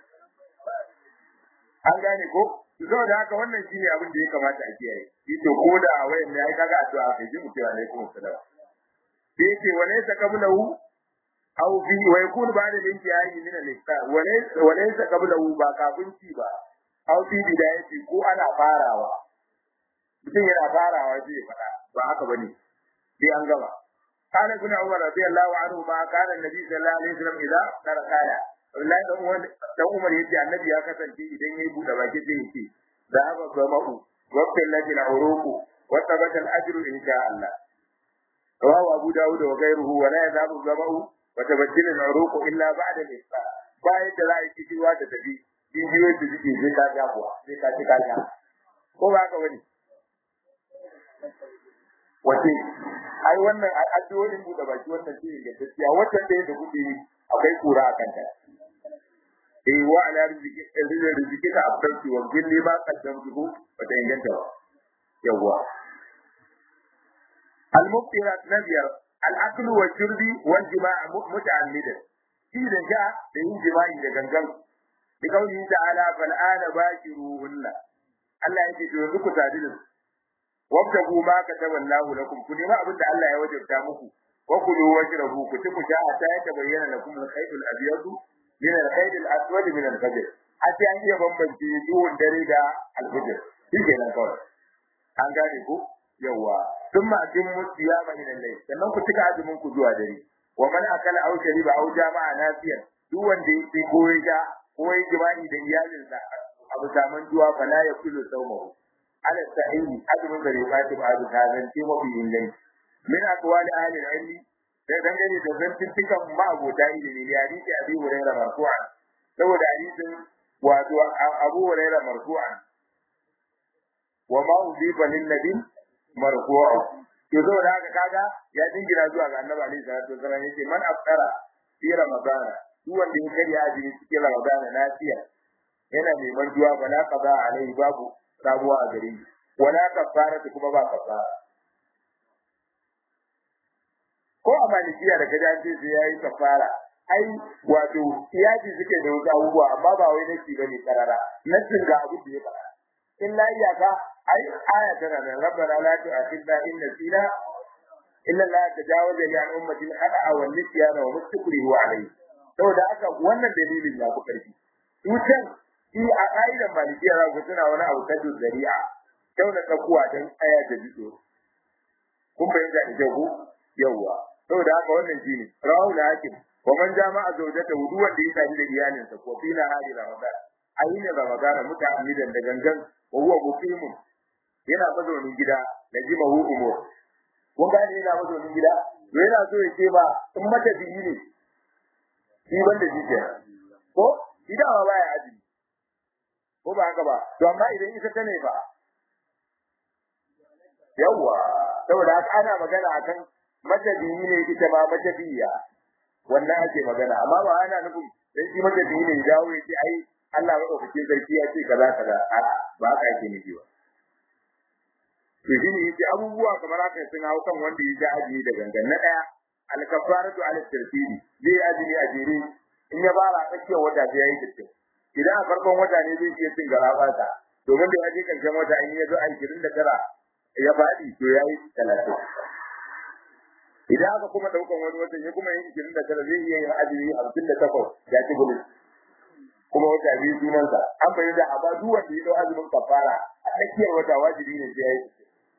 an gane ko saboda haka wannan shine abin da ya kamata a kiyaye yace ko da wayan ne ai kaga addu'a kai ji mutum alaikum salam sai yace walaysa qablahu aw fi wa yakun ba'da al-intihai min al-iftar walaysa walaysa qablahu ba kafin ci ba aw fi bidayati ko ana farawa mutum yana farawa sai ya fada ba haka bane sai an gaba قال ابن عمر رضي الله عنهما كان النبي صلى الله عليه وسلم اذا افتر قال Abdullahi dan Umar dan Umar yace Annabi ya kasance idan yayi bude baki sai yace zahaba zama'u wa qillati al-uruq wa thabata al-ajru insha Allah. Rawahu Abu Dawud wa ghayruhu wa la yazabu zama'u wa tabaddalu al-uruq illa ba'da al-isfa. Bayan da za a yi kiwa da tafi jijiyoyin da suke zai ka ga kuwa sai ka ci ka ga. Ko ba haka bane? Wace ai wannan addu'o'in bude baki wannan ce ga gaskiya wannan da yake kuɗi akwai kura a kanta. eh wa ala rizqi rizqi ka abdanti wa gilli ma qaddamtuhu wa ta inganta ba yawa al mubtirat nabiyar al akl wa shurbi wal jima' muta'ammidan shi da ja da yin jima'i da gangan bi kauli ta'ala fal ana bashiruhunna Allah yake to yanzu ku sadu da su wabtagu ma kataballahu lakum ku nema abin da Allah ya wajabta muku wa kulu wajrabu ku ci ku sha ta ya bayyana lakum al-khayt al-abyad min al-khayt al-aswad min al-fajr hatta an iya bambance duhun dare da al-fajr shi kenan kawai an gane ku yawa thumma atimmu siyama ila al-layl sannan ku cika azumin ku zuwa dare wa man akala aw shariba aw jama'a nafiyan duk wanda yake ko ya ko ya jima'i da iyalinsa abu saman juwa fala ya kullu sawmahu ala sahihi azumin da riwayat ba da kazan ce mafi inganci min aqwali ahli al-ilmi da dangane da zantuttukan ma'abota ilimi ne hadisi abi hurairah marfu'an saboda hadisin wato abu hurairah marfu'an wa ma udifa lin nabi marfu'an to saboda haka kaga ya dingira zuwa ga annabi alaihi salatu wasallam yace man aftara fi ramadana duk wanda ya karya azumi cikin ramadana lafiya yana neman duwa bala qada alaihi babu sabuwa a gare shi wala kafara kuma ba kafara ko a malikiya da kaja ce sai yayi kafara ai wato iyaji suke da wasu abubuwa amma ba wai nasi bane karara nasin ga abu da ya fara illa iyaka ai aya tana da rabbana la tu'akhidna in nasina illa la tajawaza li an ummati al-khata'a wal nisyana wa mustakrihu alayhi saboda haka wannan dalilin ya fi karfi tutan shi a ƙa'idar malikiya za ku tuna wani abu tajin zari'a kyau na tsakuwa don aya da biso kun fahimta da kyau yawwa saboda haka wannan shi ne rawu da hakim wa man jama'a zawjata wudu wanda ya tafi da iyalinsa ko fi na hali ramadan a yi ne ramadan muta'ammidan da gangan wa huwa muqimun yana mazaunin gida da jima hu umur kun gane yana mazaunin gida to yana so ya ce ba in mata biyi ne shi banda shi kenan ko idan ba baya azumi ko ba haka ba to amma idan ita ta ne ba yawa saboda haka ana magana akan matabiyi ne ita ma matabiya wannan ake magana amma ba ana nufin dan shi matabiyi ne dawo ya ce ai Allah madaukakin sarki ya ce kaza kaza a ba haka yake nufi ba to shi ne yace abubuwa kamar haka sun hau kan wanda ya ja azumi da gangan na daya al-kafaratu ala tartibi zai azumi a jere in ya fara tsakiyar wata sai yayi kittin idan a farkon wata ne zai iya cin garabata domin da ya je karshen wata in ya zo a 29 ya faɗi to yayi 30 idan aka kuma daukan wani watan ya kuma yin 29 zai iya yin azumi 58 ya ci gudu kuma wata biyu sunansa an bayyana a ba duk wanda ya dau azumin kafara a tsakiyar wata wajibi ne sai yayi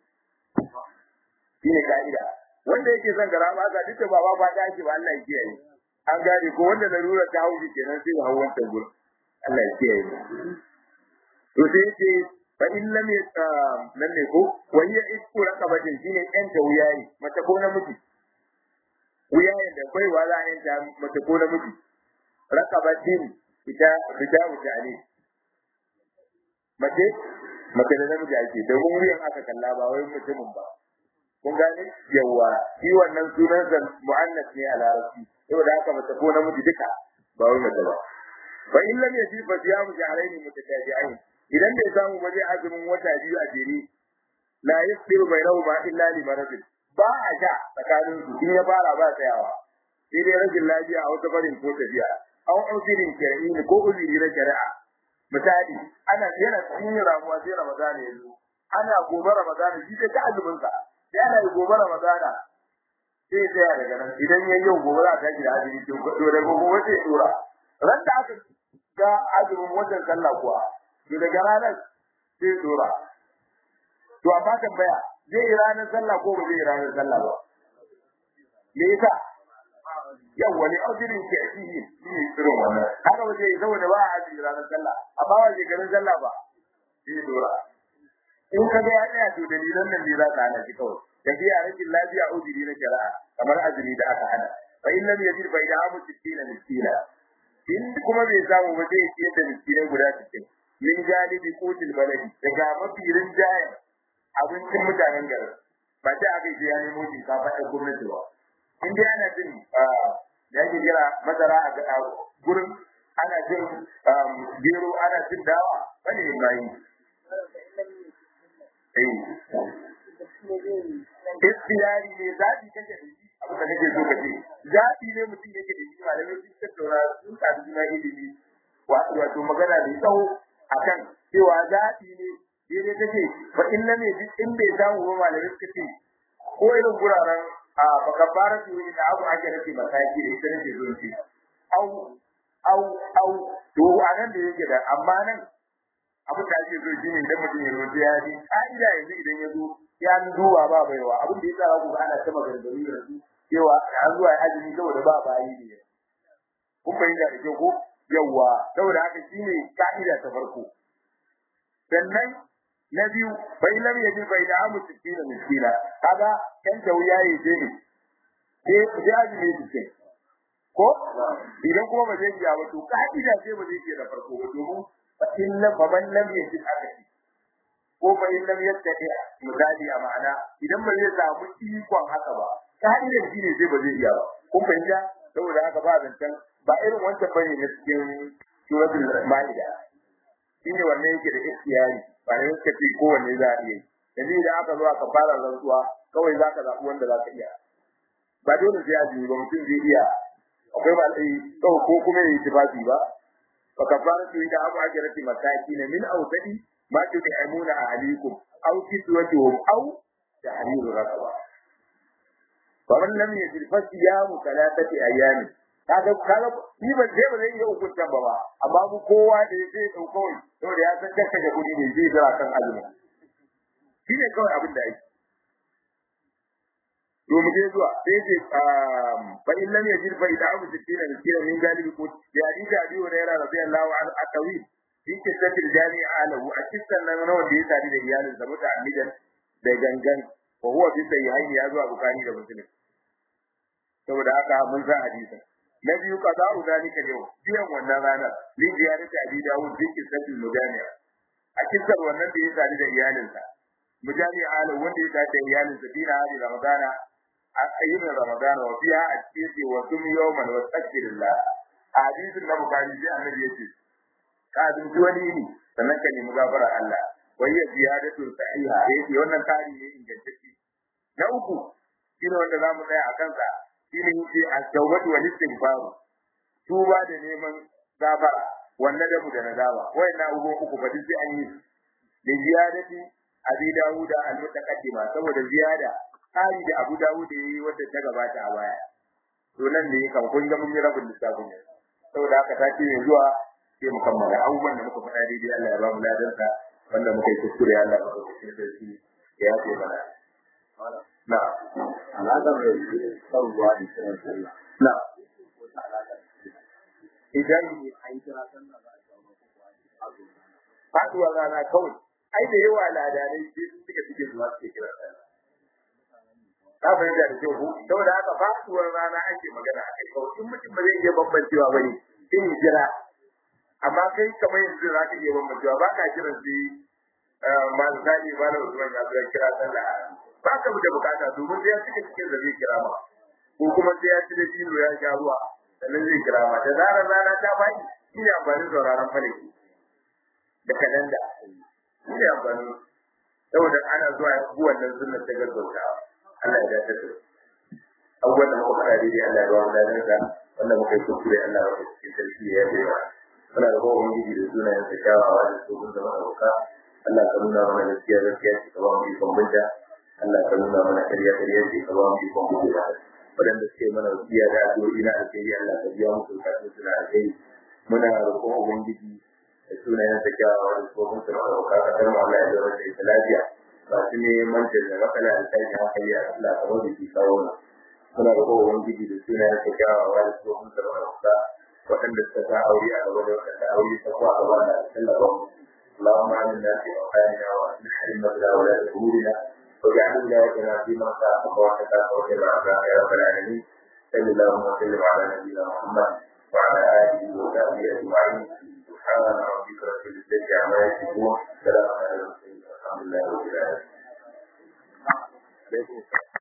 shine ka'ida wanda yake son gara ma ga duka baba ba ta ake ba Allah ya kiyaye an gane ko wanda larura ta hauji kenan sai ya hawo wancan gurin Allah ya kiyaye to sai yace fa in lam nan ne ko wa hiya isku raqabatin shine ɗan ta wuyayi mace ko namiji wuyayen da bai wa za a yanta mace ko namiji raqabatin ita ita wuta ne mace mace da namiji ake domin wuyan aka kalla ba wai mutumin ba kun gane yawa shi wannan sunan sa muannas ne a larabci saboda haka mace ko namiji duka ba wai mace ba fa in lam yaji fa siyamu shahrayn mutatabi'ain idan bai samu ba zai azumin wata biyu a jere la yasiru bainahuma illa li maradin ba a sha tsakanin su in ya fara ba tsayawa sai dai rashin lafiya a wata barin ko tafiya an usirin shari'i ko uzuri na shari'a misali ana yana cikin ramuwa sai ramadana ya zo ana gobe ramadana shi sai ta azumin sa sai ana gobe ramadana sai tsaya daga nan idan yayi yau gobe za ta tashi da azumi to to da gobe sai dora ran da aka ga azumin wannan sallah kuwa to daga ranar sai dora to amma tambaya zai yi ranar sallah ko ba zai yi ranar sallah ba me yasa yau wani azumin ke shi ne irin wannan haka ba zai saboda ba a azumi ranar sallah amma ba zai ganin sallah ba sai dora in ka ga ya tsaya to dalilan nan ne za ka hana shi kawai tafiya rashin lafiya uzuri na shari'a kamar azumi da aka hana fa in lam yajid fa idamu sittina miskina in kuma bai samu ba zai ciyar da miskinai guda sittin min galibi qutil baladi daga mafi rinjaye abincin mutanen garin ba ta aka yi ya nemo shinkafa ɗan gwamnati ba in dai ana jin da yake kira masara a gurin ana jin gero ana jin dawa wani ne bayi Istiyari ne zaɓi kake da shi abin da kake so ka ce. Zaɓi ne mutum yake da shi malamai sun tattauna sun sadu juna ilimi wato wato magana da tsawo akan cewa zaɓi ne daidai take fa in lam yajid in bai samu ba malamai suka ce ko irin guraren a bakabara su yi da abu ake rage mataki da ita nake zo ce. Au au au to a nan da yake da amma nan abin da ake so shine idan mutum ya zo ya ji ka'ida yanzu idan ya zo ya duba ba baiwa abin da ya tsara ku ana ta maganganu da su cewa an zuwa azumi saboda ba bayi ne kun fahimta da ke ko yawa saboda haka shine ka'ida ta farko sannan na biyu bai lam yaji bai da amu sittina miskina kaga kan tauya ya je ne sai sai azumi sittin ko idan kuma ba zai iya ba to ka'ida sai ba zai iya da farko ba domin fa in lam fa man lam yaji akati ko fa in lam yattaqi misali a ma'ana idan ba zai samu ikon haka ba ka'idar shi ne sai ba zai iya ba kun fahimta saboda haka ba zancen ba irin wancan bane na cikin suratul maida shine wannan yake da ikhtiyari ba ne suka ce kowanne za a iya yi yanzu idan aka zo aka fara rantsuwa kawai za ka zaɓi wanda za ka iya ba dole sai azumi ba mutum zai iya akwai ba sai kawai ko kuma ya yi tufafi ba fa kafaratu ida abu ajrati masakin min awsadi ma tud'imuna ahlikum aw kiswatuhum aw tahriru raqaba wa man lam yajid fa siyamu thalathati ayamin kaga kaga ni ban sai ba zai iya hukunta ba ba amma mu kowa da zai dau kawai saboda ya san kaka da kudi ne zai jira kan azumi shine kawai abin da yake to mu je zuwa sai ce fa in lam yajid fa ida abu sittina miskina min galibi ko ya hadisi abi hurairah radiyallahu anhu atawi fi kisatil jami'a alahu a kisan nan na wanda ya tare da iyalin sa muta amidan da gangan wa huwa fi sahihaini ya zuwa bukari da muslim saboda haka mun san hadisin na biyu qada'u zalika yau biyan wannan ranar li ziyarati abi dawud fi kisatil mujami'a a kisan wannan da ya tare da iyalinsa mujami'a alahu wanda ya tare da iyalinsa fi na hadi ramadana a ayyukan ramadan wa fiha a cikin wa sum yawman wa tsakirillah a hadisin na bukari sai annabi yace ka azumci wani ne sannan ka nemi gafara Allah wai ya ziyadatu sahiha yace wannan tari ne ingantacce na uku shine wanda zamu tsaya a kansa shine yace at-tawbatu wal istighfar tuba da neman gafara wannan da mu da nadama wayannan abubuwan uku ba duk sai an yi da ziyadati abi dawuda al-mutaqaddima saboda ziyada tsari da abu dawuda yayi wanda ta gabata a baya to nan ne kan kun ga mun yi rabin lissafin ne saboda haka ta ce zuwa sai mu kammala abubuwan da muka faɗa daidai Allah ya ba mu ladansa wanda muka yi kuskure Allah ya ba mu sarki ya yafe mana na alaƙar da son ruwa da kiran sallah na idan an kira sallah ba a shawo ba ko faduwa rana kawai ai da yawa ladanai sai sun suka suke zuwa suke kira sallah ka fahimta da kyau ko saboda haka faduwar rana ake magana a kai kawai in mutum ba zai iya bambancewa ba ne sai ya jira amma kai kamar yanzu za ka iya bambancewa ba ka kiran sai masu sani ba na usman ya zuwa kira sallah ba ka da bukata domin sai ya cika cikin da zai kira ma ko kuma sai ya ci da dino ya sha ruwa sannan zai kira ma da zarar rana ta faɗi shi ne amfanin sauraron falaki da kalanda shi ne amfanin saboda ana zuwa bu wannan sunnar ta gaggautawa Allah ya dace da abubuwan da muka faɗa daidai Allah ya ba mu dadansa wanda muka yi kuskure Allah ya ba cikin sarki ya yi ba muna da kowa ubangiji da sunayen sa kyawawa da su da maɗauka Allah ka nuna mana gaskiya gaskiya ce ka ba mu ikon binta Allah ka nuna mana ƙarya ƙarya ce ka ba mu ikon binta waɗanda suke mana wasiya da addu'o'i na alheri Allah ka biya musu bukatun su na alheri muna roƙon ubangiji da sunayen sa kyawawa da su da maɗauka ka tarma Allah ya zama da ita lafiya masu neman da matsala da tashin hankali a Allah ka wani shi kawo na muna roƙon ubangiji da sunayen sa kyawawa da su da maɗauka waɗanda suka sa aure a gaba da waɗanda aure ta kuwa gaba da tallafa mu اللهم آمنا في أوطاننا وأصلح أئمتنا ولاة أمورنا واجعل ولايتنا في من خافك واتقاك واتبع عذابك يا رب العالمين صل اللهم وسلم على نبينا محمد وعلى آله وصحبه أجمعين سبحان ربك رب العزة عما يصفون